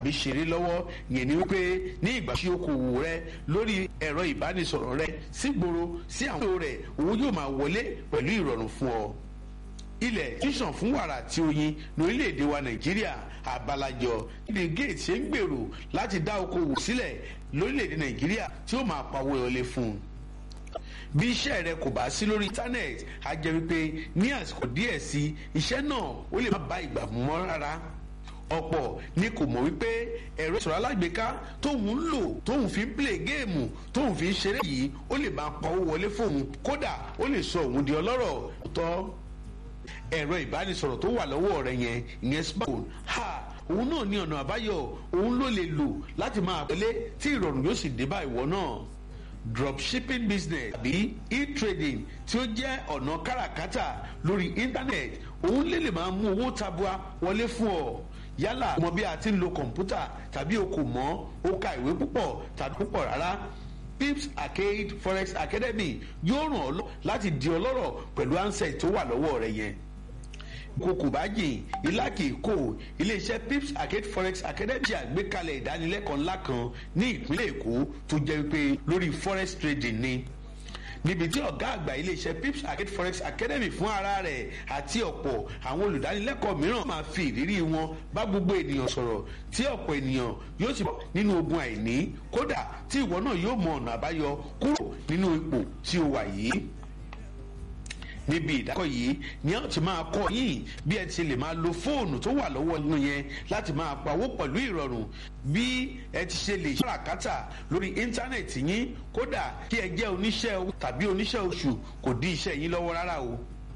bí ṣeré lọ́wọ́ yẹn ni wípé ní ìgbà tí okòwò rẹ lórí ẹ̀rọ ìbánisọ̀rọ̀ rẹ sígboro sí àwọn èrò rẹ owó yóò máa wọlé pẹ̀lú ìrọ̀rùn fún ọ. ilẹ̀ tíṣàn fún wàrà àti oyin lórílẹ̀‐èdè wa nàìjíríà àbálàjọ ní gates ṣe ń gbèrò láti dá okòwò sílẹ̀ lórílẹ̀‐èdè nàìjíríà tí ó máa pawó wọlé fún un bí iṣẹ́ rẹ kò bá sí lórí íńtánẹ́ẹ̀tì á jẹ́ wípé ní àsìkò díẹ̀ sí iṣẹ́ náà ó lè má bá ìgbà mú mọ́ rárá ọ̀pọ̀ ni kò mọ̀ wípé ẹ̀rọ ìṣòro alágbèéká tóun ń lò tóun fi ń play géèmù tóun fi ń ṣeré yìí ó lè máa pa owó wọlé fóun kódà ó lè sọ òun di ọlọ́rọ̀ tọ́ ẹ̀rọ ìbánisọ̀rọ̀ tó wà lọ́wọ́ rẹ yẹn ìyẹn smartphone ha òun náà ní ọ̀nà àbáyọ òun ló lè lò láti máa pẹ́lẹ́ tí ìrọ̀rùn yóò sì dé bá ìwọ náà dropshipping business àbí e-trading tí ó jẹ́ ọ̀nà káràkátà lórí internet òun lè lè máa mú owó tabua wọlé fún ọ yálà mọ bí a ti ń lo kọ̀ǹpútà tàbí o kò mọ̀ o ka ìwé púpọ̀ tàbí púpọ̀ rárá pips arcade forex academy yóò ràn ọ́ lọ láti di ọlọ́rọ̀ pẹ̀lú ansẹ̀ tó wà lọ́wọ́ rẹ yẹn kókò bá jìn ilá kì í kó iléeṣẹ́ pips arcade forex academy ṣe àgbékalẹ̀ ìdánilẹ́kọ̀ọ́ ńlá kan ní ìpínlẹ̀ èkó tó jẹ́ wípé lórí forex trading ni níbi tí ọ̀gá àgbà iléeṣẹ́ pips arcade forex academy fún ara rẹ̀ àti ọ̀pọ̀ àwọn olùdánilẹ́kọ̀ọ́ mìíràn máa fi ìrírí wọn bá gbogbo ènìyàn sọ̀rọ̀ tí ọ̀pọ̀ ènìyàn yóò sì bọ̀ nínú ogun àìní kódà tí ìwọ náà yóò mọ ọ̀nà àbáyọ kúrò nínú ipò tí o wà yìí níbi ìdákọ̀ yìí ni a ti máa kọ́ yín bí ẹ ti lè máa lo fóònù tó wà lọ́wọ́ inú yẹn láti máa pawó pẹ̀lú ìrọ̀rùn bí ẹ ti ṣe lè ṣàràkátà lórí íńtánẹ̀tì yín kódà kí ẹ jẹ́ oníṣẹ́ owó tàbí oníṣẹ́ oṣù kò dí iṣẹ́ yín lọ́wọ́ rárá o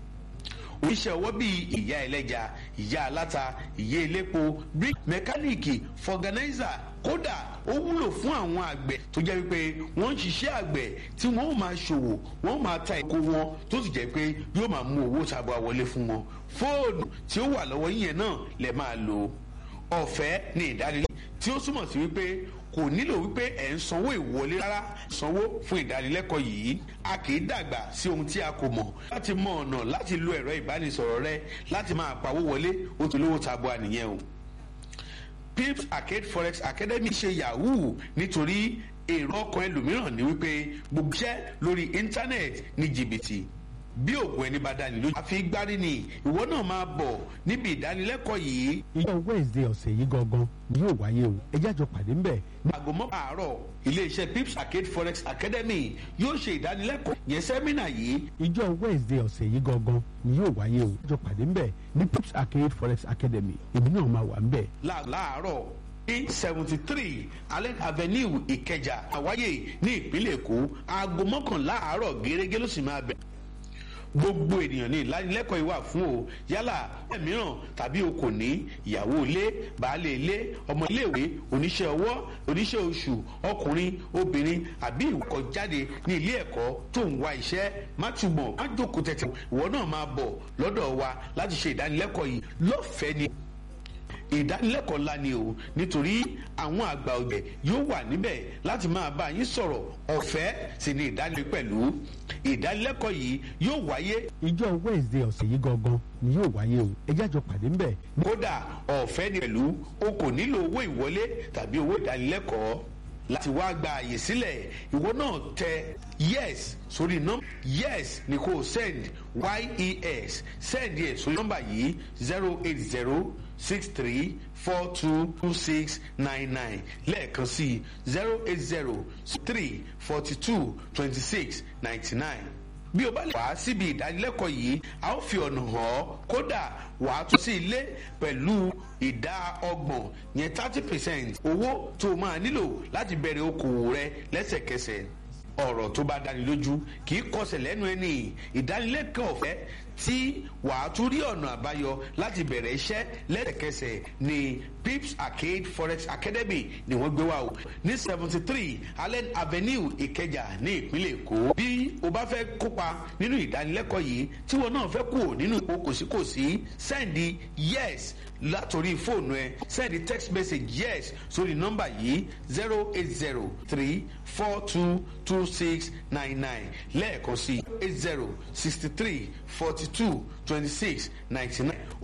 oníṣẹ́ ọwọ́ bíi ìyá ẹlẹ́ja ìyá aláta ìyá elépo brick mẹkáníìkì fọgànáìzà kódà ó wúlò fún àwọn àgbẹ̀ tó jẹ́ wípé wọ́n ń ṣiṣẹ́ àgbẹ̀ tí wọ́n ó máa ṣòwò wọ́n ó máa ta èkó wọn tó sì jẹ́ pé yóò máa mú owó tabua wọlé fún wọn fóònù tí ó wà lọ́wọ́ yíyẹn náà lè máa lò ọ̀fẹ́ ní ìdánilẹ́kọ̀ọ́ tí ó túmọ̀ sí wípé kò nílò wípé ẹ̀ ń sanwó ìwọlé rárá sanwó fún ìdánilẹ́kọ̀ọ́ yìí a kì í dàgbà sí ohun tí a kò mọ̀ láti mọ ọ̀nà láti lo ẹ̀rọ ìbánisọ̀rọ̀ rẹ láti máa pawó wọlé ó ti lówó tabua nìyẹn o pips arcade forex academy ṣe yahoo nítorí èrò ọkàn ẹlòmíràn ní wípé gbogbo iṣẹ́ lórí íńtánẹ́ẹ̀tì ní jìbìtì bí òògùn ẹni bá dání lójú. àfi gbárí ni ìwọ náà máa bọ̀ níbi ìdánilẹ́kọ̀ọ́ yìí. ìjọ wednesday ọ̀sẹ̀ yìí gangan ni yóò wáyé o ẹ jájọ pàdé ń bẹ̀. aago mọ́kà àárọ̀ iléeṣẹ́ pips arcade forex academy yóò ṣe ìdánilẹ́kọ̀ọ́ yẹn sẹ́mínà yìí. ìjọ wednesday ọ̀sẹ̀ yìí gangan ni yóò wáyé o ẹ jájọ pàdé ń bẹ̀ ní pips arcade forex academy èmi náà máa wà ń bẹ̀. láàárọ̀ ní seventy three allen avenue ìkẹjà àwáyé ní ìpínlẹ̀ èkó aago mọ́kànlá àárọ̀ gẹ́gẹ́ ló sì máa bẹ̀rẹ̀ gbogbo ènìyàn ní ìlanilẹ́kọ̀ọ́ ìwà fún o yálà ẹ̀ mìíràn tàbí o kò ní ìyàwó ilé baálé ilé ọmọ iléèwé oníṣẹ́ ọwọ́ oníṣẹ́ oṣù ọkùnrin obìnrin àbí ìwọkọ̀ jáde ní ilé ẹ̀kọ́ tó ń wá iṣẹ́ má túbọ̀ má jókòó tẹ̀tẹ̀ ìwọ náà máa bọ̀ lọ́dọ̀ wa láti ṣe ìdánilẹ́kọ̀ọ́ yìí lọ́fẹ̀ẹ́ ni ìdánilẹ́kọ̀ọ́ ńlá ni o nítorí àwọn àgbà ọ̀jẹ̀ yóò wà níbẹ̀ láti máa bá yín sọ̀rọ̀ ọ̀fẹ́ sì ni ìdánilẹ́kọ̀ọ́ pẹ̀lú ìdánilẹ́kọ̀ọ́ yìí yóò wáyé. ìjọ wednesday ọ̀sẹ̀ yìí gangan ni yóò wáyé o ẹ jájọ pàdé ń bẹ̀. kódà ọ̀fẹ́ ni pẹ̀lú o kò nílò owó ìwọlé tàbí owó ìdánilẹ́kọ̀ọ́ láti wá gba àyè sílẹ̀ ìwọ náà tẹ yes sórí nọ́mbà yes ni kò send yes send yẹ sórí nọ́mbà yìí zero eight zero six three four two two six nine nine lẹ́ẹ̀kan sí zero eight zero three forty two twenty six ninety nine bí o bá lè wá síbi ìdánilẹ́kọ̀ọ́ yìí a ó fi ọ̀nà hàn ọ́ kódà wàá tún sí ilé pẹ̀lú ìdá ọgbọ̀n yẹn thirty percent owó tó o máa nílò láti bẹ̀rẹ̀ okòwò rẹ lẹ́sẹ̀kẹsẹ̀ ọ̀rọ̀ tó bá dáni lójú kì í kọsẹ̀ lẹ́nu ẹni ìdánilẹ́kọ̀ọ́ ọ̀fẹ́ tí wàá tún rí ọ̀nà àbáyọ láti bẹ̀rẹ̀ iṣẹ́ lẹ́sẹ̀kẹsẹ̀ ní pips arcade forex academy ni wọ́n gbé wá o ní seventy three allen avenue ìkẹjà ní ìpínlẹ̀ èkó bí o bá fẹ́ kópa nínú ìdánilẹ́kọ̀ọ́ yìí tí wọn náà fẹ́ kú nínú ipò kòsíkòsí sẹ́ndì yes látòrí fóònù ẹ sẹ́ndì text message yes sórí nọ́mbà yìí zero eight zero three four two two six nine nine lẹ́ẹ̀kan sí eight zero sixty three forty two twenty six ninety nine